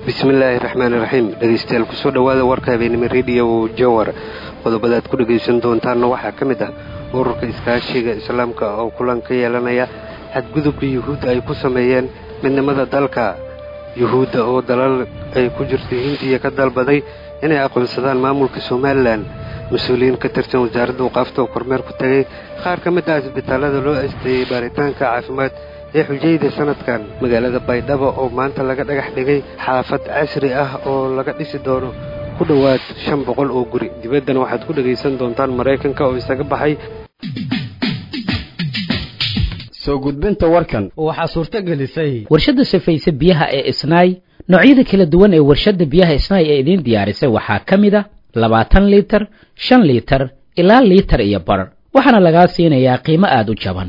bismillaahi raxmaani raxiim dhegeystayaal kusoo dhowaada warka habeenimo rediyo jowar qodobada aad ku dhegaysan doontaanna waxaa ka mid ah ururka iskaashiga islaamka oo kulan ka yeelanaya xadgudubka yuhuudda ay ku sameeyeen midnimada dalka yuhuudda oo dalal ay ku jirto hindiya ka dalbaday inay aqoonsadaan maamulka somalilan mas-uuliyiin ka tirsan wasaaradda waqaafta oo kormeer ku tegay qaar ka mid ah isbitaallada loo asteeyey baaritaanka caafimaad ee xujayda sanadkan magaalada baydhabo oo maanta laga dhagax dhigay xaafad casri ah oo laga dhisi doono ku dhowaad shan boqol oo guri dibaddana waxaad ku dhegaysan doontaan maraykanka oo isaga baxay soo gudbinta warkan waxaa suurto gelisay warshadda safayse biyaha ee isnaay noocyada kala duwan ee warshadda biyaha isnaay ee idiin diyaarisay waxaa ka mid a labaatan liitar shan liitar ilaa liitar iyo bar waxaana lagaa siinayaa qiimo aada u jaban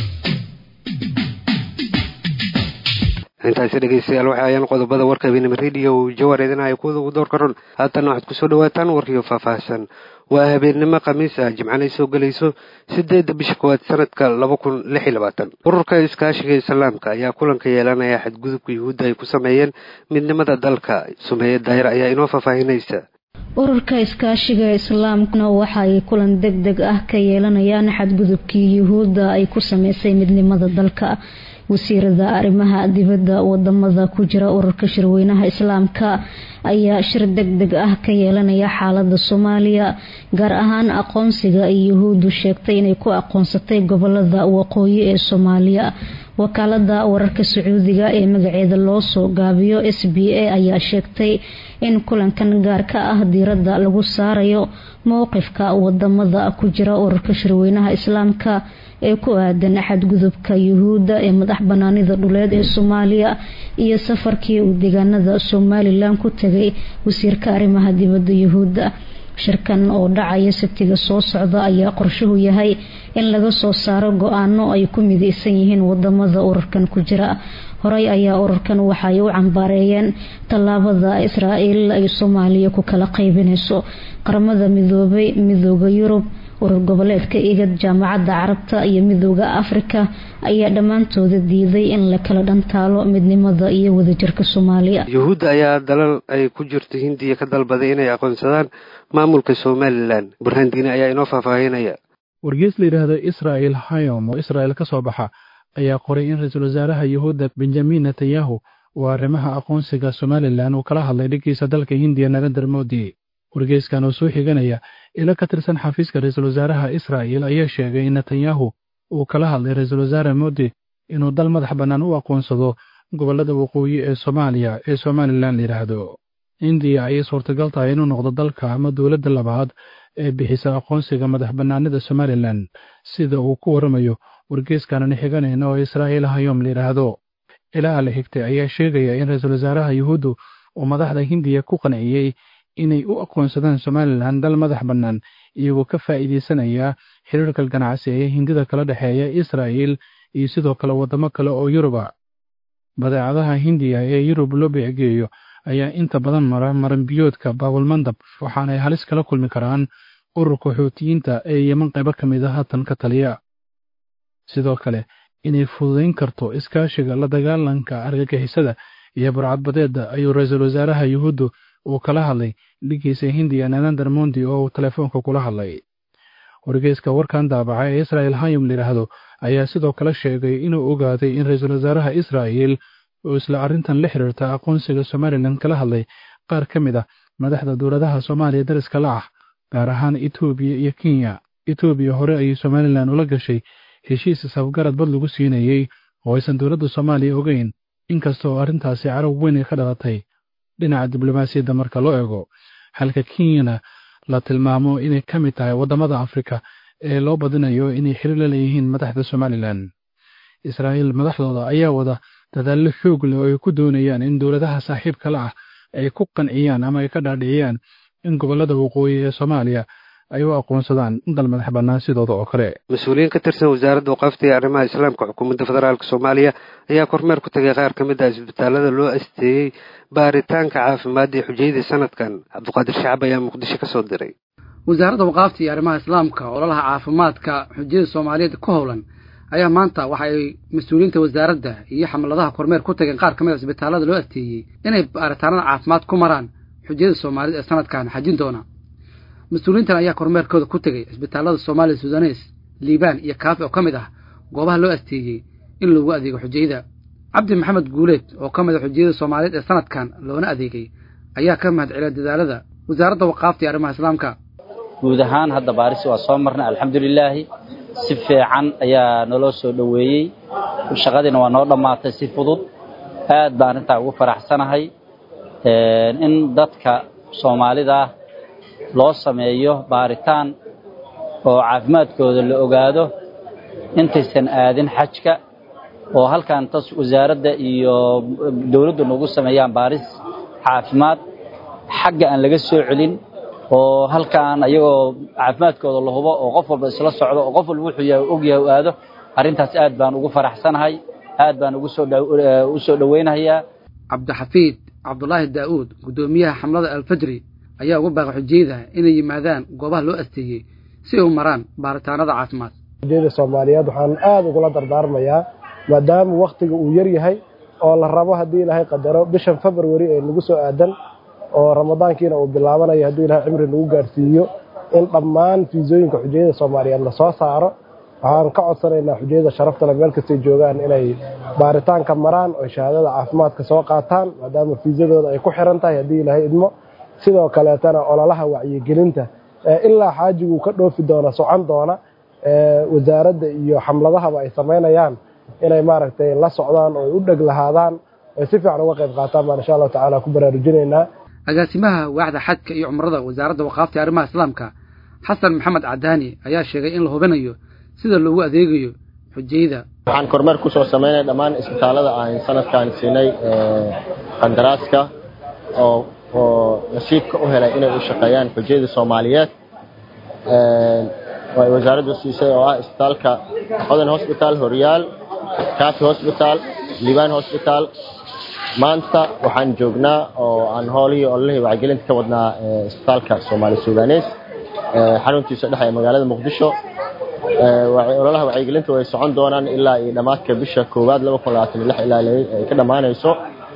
intaasi dhegeystayaal waxa ayaan qodobada warka habeenimo rediyo jawar idinaya kuwada ugu door karon haatana waxaad kusoo dhawaataan warkiyo faahfaahsan waa habeennimo khamiis ah jimcanay soo gelayso sideedda bisha koowaad sanadka laba kun lix iyo labaatan ururka iskaashiga islaamka ayaa kulanka yeelanaya xadgudubka yuhuudda ay ku sameeyeen midnimada dalka sumeeye daahir ayaa inoo faahfaahinaysa ururka iskaashiga islaamkuna waxa ay kulan deg deg ah ka yeelanayaan xadgudubkii yuhuudda ay ku sameysay midnimada dalka wasiirada arrimaha dibadda wadamada ku jira ururka shirweynaha islaamka ayaa shir deg deg ah ka yeelanaya xaalada soomaaliya gaar ahaan aqoonsiga ay yuhuuddu sheegtay inay ku aqoonsatay gobolada waqooyi ee soomaaliya wakaalada wararka sacuudiga ee magaceeda loo soo gaabiyo s b a ayaa sheegtay in kulankan gaar ka ah diiradda lagu saarayo mowqifka wadamada ku jira ururka shirweynaha islaamka ee ku aadan xadgudubka yuhuudda ee madax banaanida dhuleed ee soomaaliya iyo safarkii uu deegaanada somalilan ku tegay wasiirka arrimaha dibadda yuhuudda shirkan oo dhacaya sabtiga soo socda ayaa qorshuhu yahay in laga soo saaro go-aano ay ku mideysan yihiin wadamada ururkan ku jira horey ayaa ururkan waxaay u cambaareeyeen tallaabada israa'iil ay soomaaliya ku kala qaybinayso qaramada midoobay midooda yurub urur goboleedka igad jaamacadda carabta iyo midooda afrika ayaa dhammaantooda diiday in la kala dhantaalo midnimada iyo wadajirka soomaaliya yuhuudda ayaa dalal ay ku jirto hindiya ka dalbaday inay aqoonsadaan maamulka somalilan burhaan diine ayaa inoo faahfaahinaya wargees la yidhaahdo israa'el hayom oo israa'el ka soo baxa ayaa qoray in ra-iisul wasaaraha yuhuudda benjamin netanyahu uu arrimaha aqoonsiga somalilan uu kala hadlay dhiggiisa dalka hindiya narendar modi wargeyskan oo soo xiganaya ilo ka tirsan xafiiska ra-iisul wasaaraha israa'el ayaa sheegay in netanyahu uu kala hadlay ra-iisul wasaare modi inuu dal madax bannaan u aqoonsado gobollada waqooyi ee soomaaliya ee somalilan la yidhaahdo indiya ayay suurtagal tahay inuu noqdo dalka ama dowladda labaad ee bixisa aqoonsiga madax bannaanida somalilan sida uu ku warramayo wargeeskaanani xiganayna oo israa'iil hayom la yidhaahdo ilaa la xigtay ayaa sheegaya in ra-iisul wasaaraha yuhuuddu uu madaxda hindiya ku qanciyey inay u aqoonsadaan somalilan dal madax bannaan iyagoo ka faa'iidaysanaya xiriirka ganacsi ee hindida kala dhexeeya israa'il iyo sidoo kale waddamo kale oo yuruba badeecadaha hindiya ee yurub loo beecgeeyo ayaa inta badan mara maranbiyoodka baabulmandab waxaanay halis kala kulmi karaan ururka xuutiyiinta ee yeman qaybo ka mid a haatan ka taliya sidoo kale inay fududayn karto iskaashiga la dagaalanka argagixisada iyo burcadbadeedda ayuu ra-iisul wasaaraha yuhuuddu uu kala hadlay dhigiisa hindiya nanandar mondi oo uu telefoonka kula hadlay wargeyska warkan daabaca ee israa'el hayom layidhaahdo ayaa sidoo kale sheegay inuu ogaaday in ra-iisul wasaaraha israa'il uu isla arrintan la xiriirta aqoonsiga somalilan kala hadlay qaar ka mid ah madaxda dowladaha soomaaliya dariska la ah gaar ahaan etoobiya iyo kenya etoobiya hore ayay somalilan ula gashay heshiis isafgarad bad lagu siinayey oo aysan dowladda soomaaliya ogeyn inkasta oo arrintaasi carab weyn ay ka dhalatay dhinaca diblomaasiyadda marka loo eego halka kenyana la tilmaamo inay ka mid tahay waddamada afrika ee loo badinayo inay xiriir la leeyihiin madaxda somalilan israa'iil madaxdooda ayaa wada dadaallo xoog leh oo ay ku doonayaan in dowladaha saaxiibka la ah ay ku qanciyaan ama ay ka dhaadhiciyaan in gobollada waqooyi ee soomaaliya ay u aqoonsadaan dal madax bannaan sidooda oo kale mas-uuliyiin ka tirsan wasaaradda waqaafta iyo arrimaha islaamka xukuumadda federaalk soomaaliya ayaa kormeer ku tagay qaar ka mid ah isbitaallada loo asteeyey baaritaanka caafimaad ee xujayada sanadkan cabdiqaadir shacab ayaa muqdisho ka soo diray wasaaradda waqaafta iyo arrimaha islaamka ololaha caafimaadka xujiyada soomaaliyeed ku howlan ayaa maanta waxa ay mas-uuliyiinta wasaaradda iyo xamladaha kormeer ku tageen qaar ka mid a isbitaallada loo asteeyey inay baaritaanada caafimaad ku maraan xujiyada soomaalida ee sanadkan xajin doona mas-uuliyiintan ayaa kormeerkooda ku tegay isbitaallada soomaaliya sudanes liibaan iyo kaafi oo ka mid ah goobaha loo asteeyey in lagu adeego xujayada cabdi maxamed guuleed oo ka mid a xujiyada soomaaliyeed ee sanadkan loona adeegay ayaa ka mahad celiya dadaalada wasaaradda waqaafta iyo arrimaha islaamka guud ahaan hadda baaris waa soo marnay alxamdulilaahi si fiican ayaa naloo soo dhoweeyey shaqadiina waa noo dhammaatay si fudud aad baan arrintaa ugu faraxsanahay in dadka soomaalida loo sameeyo baaritaan oo caafimaadkooda la ogaado intaysan aadin xajka oo halkan tas wasaaradda iyo dowladdu nagu sameeyaan baaris caafimaad xagga aan laga soo celin oo halkaan ayagoo caafimaadkooda la hubo oo qof walba isla socdo oo qof walba wuxuu yahay og yahay u aado arrintaas aad baan ugu faraxsanahay aad baan ugu soo u soo dhowaynayaa cabdixafiid cabdulaahi daa'uud guddoomiyaha xamlada alfajri ayaa uga baaqay xujiyada inay yimaadaan goobaha loo asteeyey si ay u maraan baaritaanada caafimaad xujiyada soomaaliyeed waxaan aada ugula dardaarmayaa maadaama wakhtiga uu yar yahay oo la rabo haddii ilaahay qadaro bishan february ee nagu soo aadan oo ramadaankiina uu bilaabanayo haddii ilahay cimri nagu gaarsiiyo in dhammaan fiisooyinka xujiyada soomaaliyeed lasoo saaro waxaan ka codsanaynaa xujiyada sharaftale meel kastay joogaan inay baaritaanka maraan oo shahaadada caafimaadka soo qaataan maadaama fiisadooda ay ku xiran tahay haddii ilaahay idmo sidoo kaleetana ololaha wacyigelinta ilaa xaajiguu ka dhoofi doona socon doona wasaaradda iyo xamladahaba ay samaynayaan inay maaragtay la socdaan oo ay u dheg lahaadaan ay si fiican uga qayb qaataan baan insha allahu tacaala ku baraarujinaynaa agaasimaha waaxda xajka iyo cumrada wasaaradda waqaafta iyo arrimaha islaamka xasan maxamed cadaani ayaa sheegay in la hubinayo sida loogu adeegayo xujayda waxaan kormeer ku soo samaynay dhammaan isbitaallada aan sanadkan siinay qandaraaska oo oo nasiibka u helay inay u shaqeeyaan xujayada soomaaliyeed oo ay wasaaraddu siisay oo ah isbitaalka hodan hosbitaal horyaal kaafi hosbitaal liibaan hosbitaal maanta waxaan joognaa oo aan hoolihii ololihii wacyigelinta ka wadnaa isbitaalka soomaali sudanes xaruntiisa dhexe ee magaalada muqdisho ololaha wacyigelinta way socon doonaan ilaa iyo dhammaadka bisha koowaad laba kun labaatan iyo lix ilaa ay ka dhammaanayso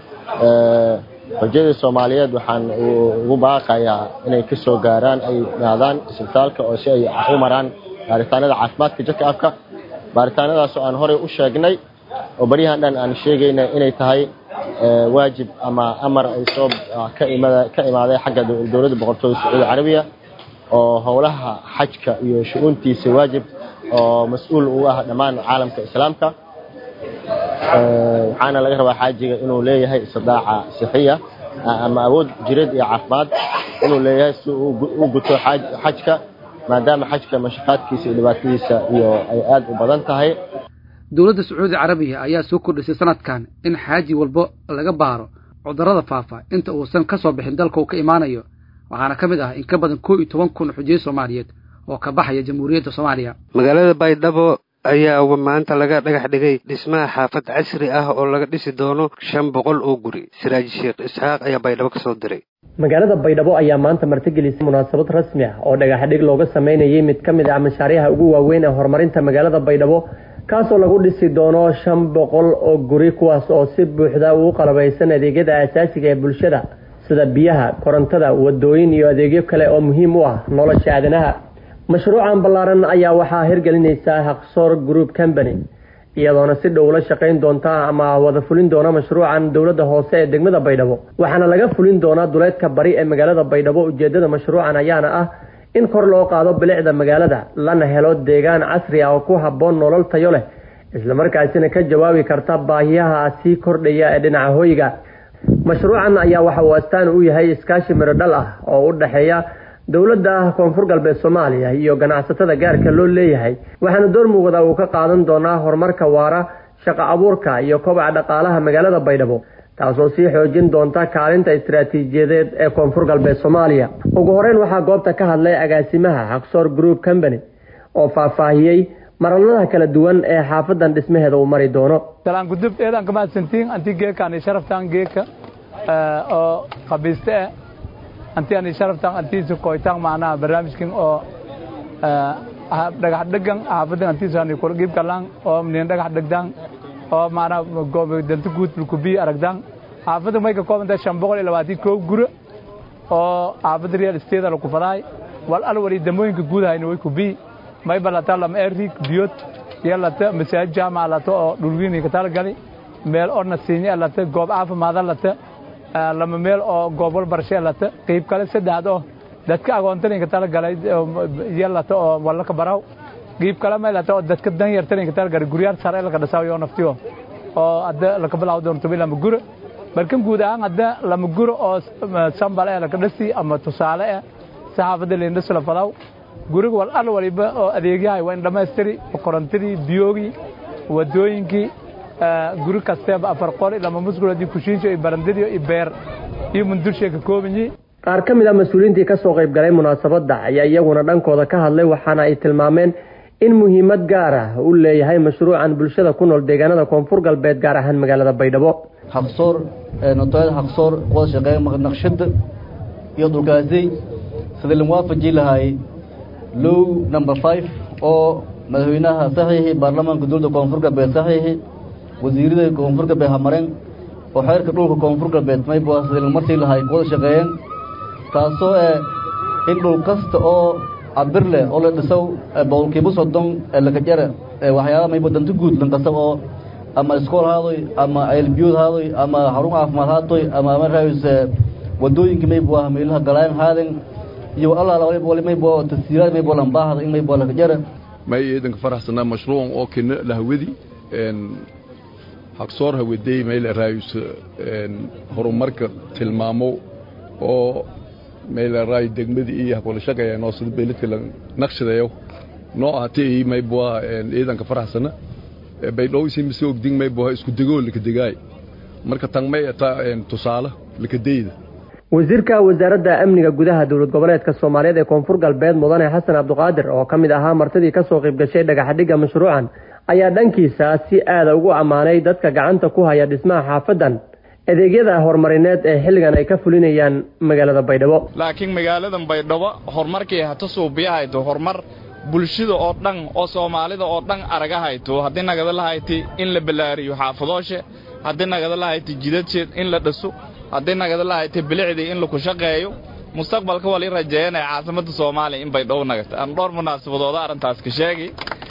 xujyada soomaaliyeed waxaan ugu baaqayaa inay ka soo gaaraan ay imaadaan isbitaalka oo si ay u maraan baaritaanada caafimaadka jaka afka baaritaanadaas oo aan horey u sheegnay oo baryahan dhan aan sheegayna inay tahay waajib ama amar ay soo ka imaaday xagga dowladda boqortooyda sacuudi carabiya oo howlaha xajka iyo shu-uuntiisa waajib oo mas-uul u ah dhammaan caalamka islaamka waxaana laga rabaa xaajiga inuu leeyahay istidaaca sixiya ama awood jireed iyo caafimaad inuu leeyahay si u guto xajka maadaama xajka mashaqaadkiisa iyo dhibaatadiisa iyo ay aada u badan tahay dowladda sacuudi carabiya ayaa soo kordhisay sanadkan in xaaji walbo laga baaro cudurrada faafa inta uusan ka soo bixin dalka uu ka imaanayo waxaana ka mid ah in ka badan koo iyo toban kun xujiye soomaaliyeed oo ka baxaya jamhuuriyadda soomaaliya magaalada baydhabo ayaa maanta laga dhagax dhigay dhismaha xaafad casri ah oo laga dhisi doono shan boqol oo guri siraaji sheekh isxaaq ayaa baydhabo ka soo diray magaalada baydhabo ayaa maanta martigelisay munaasabad rasmi ah oo dhagaxdhig looga sameynayay mid ka mid ah mashaariixa ugu waaweyn ee horumarinta magaalada baydhabo kaasoo lagu dhisi doono shan boqol oo guri kuwaas oo si buuxda ugu qalabaysan adeegyada aasaasiga ee bulshada sida biyaha korontada wadooyin iyo adeegyo kale oo muhiim u ah nolosha aadanaha mashruucan ballaaran ayaa waxaa hirgelinaysaa haqsoor group company iyadoona si dhow la shaqayn doonta ama wada fulin doona mashruucan dowladda hoose ee degmada baydhabo waxaana laga fulin doonaa duleedka bari ee magaalada baydhabo ujeedada mashruucan ayaana ah in kor loo qaado bilicda magaalada lana helo deegaan casri ah oo ku habboon nolol tayo leh islamarkaasina ka jawaabi karta baahiyaha sii kordhaya ee dhinaca hoyga mashruucan ayaa waxa uu astaan u yahay iskaashi mirodhal ah oo u dhexeeya dowladda koonfur galbeed soomaaliya iyo ganacsatada gaarka loo leeyahay waxaana door muuqda uu ka qaadan doonaa horumarka waara shaqo abuurka iyo kobaca dhaqaalaha magaalada baydhabo taasoo sii xoojin doonta kaalinta istaraatiijiyadeed ee koonfur galbeed soomaaliya ugu horeyn waxaa goobta ka hadlay agaasimaha haqsoor group company oo faahfaahiyey maraladaha kala duwan ee xaafadan dhismaheeda uu mari doono salaan gudub eedan kamahadsantiin anti geekaan sharaftaan geeka oo qabiiste ah anti ani sharaftaan antiisa koytaan macnaha barnaamijkan oo dhagax dhegan xaafadan antiisani kula qiib galaan oo nin dhagax dhegdaan oo maanaa danta guud bulkubiyi aragdaan xaafadda may ka koobantahay shan boqol iyo labaatan koow guro oo xaafadda real estate la kufadaay wal al wali damooyinka guud hayna way kubiyi may balataa lama erig biyot iyo lata masaajid jaamaca lata oo dhulwiini ka talagali meel oo nasiinye lata goob caafimaada lata lama meel oo goob walbarashe lata qiib kale saddexaad oo dadka agoontaninka talagalay iyo lata oo walaka baraw qiib kale may lata oo dadka danyartaninka talagalay guryaal sare laka dhasaw iyo naftiyo oo hadda laka bilaabo doonto bil lama guro markan guud ahaan hadda lama guro oo sambal ee laka dhasi ama tusaale eh saxaafadda leendhas la fadaw guriga wal al waliba oo adeegyahay waa in dhammaystiri korontadii biyoogii wadooyinkii guri kasteeba afar qori lama muskuladii kushiinso iyo barandadii iyo beer iyo mundurshay ka koobanyi qaar ka mid ah mas-uuliyiintii ka soo qayb galay munaasabadda ayaa iyaguna dhankooda ka hadlay waxaana ay tilmaameen in muhiimad gaar ah uu leeyahay mashruucan bulshada ku nool deegaanada koonfur galbeed gaar ahaan magaalada baydhabo xaqsoor notoyada xaqsoor wada shaqeeya naqshada iyo dhulkaasay sidii lagu waafaji lahay low number five oo madaxweynaha saxiixi baarlamaanka dowladda koonfur galbeed saxiixi wasiirada koonfur galbeed hamareen oo xeerka dhulka koonfur galbeed mayba sidii lagu martii lahay wada shaqeeyeen taasoo eh in dhul kasta oo cabir leh oo la dhisow boqolkiiba soddon lakajara waxyaaba mayba danto guud lankasab oo ama iskool haadoy ama ceelbiyood haadoy ama xarun caafimaad haatoy ama markaas wadooyinka mayba meelaha galaan haaden iyo allaala waliba wali mayba tasiiraad mayba lambaahda in mayba lakajara may iidanka faraxsanaa mashruucan oo kena lahawadi haqsoor hawadey mayla raayus horumarka tilmaamo oo mayla raay degmadii iyo habkala shaqeeya noo sida beeladka la naqshadeeyo noo ahati mayba iidanka faraxsana baydhow isi mise ogding mayba isku degoo lakadegaay marka tan may ata tusaale lakadeyda wasiirka wasaaradda amniga gudaha dowlad goboleedka soomaaliyeed ee koonfur galbeed mudane xasan cabdiqaadir oo ka mid ahaa martidii ka soo qayb gashay dhagaxadhigga mashruucan ayaa dhankiisa si aada ugu ammaanay dadka gacanta ku haya dhismaha xaafadan adeegyada horumarineed ee xilligan ay ka fulinayaan magaalada baydhabo laakiin magaaladan baydhabo horumarkii hata suubiyahayto horumar bulshada oo dhan oo soomaalida oo dhan aragahayto haddii nagada lahayti in la ballaariyo xaafadooshe haddii nagada lahayti jidadsheed in la dhiso haddii nagada lahayti bilicdii in laku shaqeeyo mustaqbalka wali rajeeyanaya caasimada soomaaliya in baydhabo nagata aan dhowr munaasabadooda arrintaas ka sheegi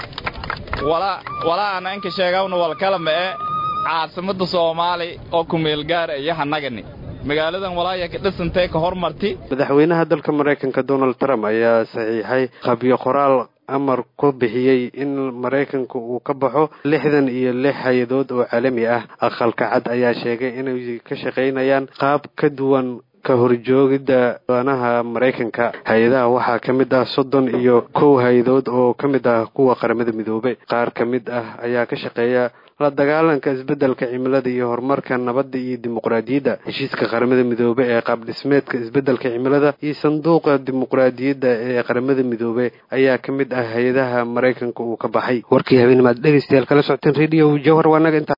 walaa ana inka sheegawna walkala ma'e caasimada soomaali oo kumeel gaara iyo hanagani magaaladan walaaya ka dhisantay ka hormarti madaxweynaha dalka maraykanka donald trump ayaa saxiixay qabyo qoraal amar ku bixiyey in maraykanka uu ka baxo lixdan iyo lix hay-adood oo caalami ah aqalka cad ayaa sheegay inay ka shaqaynayaan qaab ka duwan ka horjoogidda danaha maraykanka hay-adaha waxaa ka mid ah soddon iyo kow hay-adood oo ka mid ah kuwa qaramada midoobay qaar ka mid ah ayaa ka shaqeeya la dagaalanka isbeddelka cimilada iyo horumarka nabadda iyo dimuqraadiyadda heshiiska qaramada midoobe ee qaab dhismeedka isbeddelka cimilada iyo sanduuqa dimuqraadiyadda ee qaramada midoobe ayaa ka mid ah hay-adaha maraykanka uu ka baxay warkii habeennimaad dhegeystayaal kala socoteen radio jawhar waa naga inta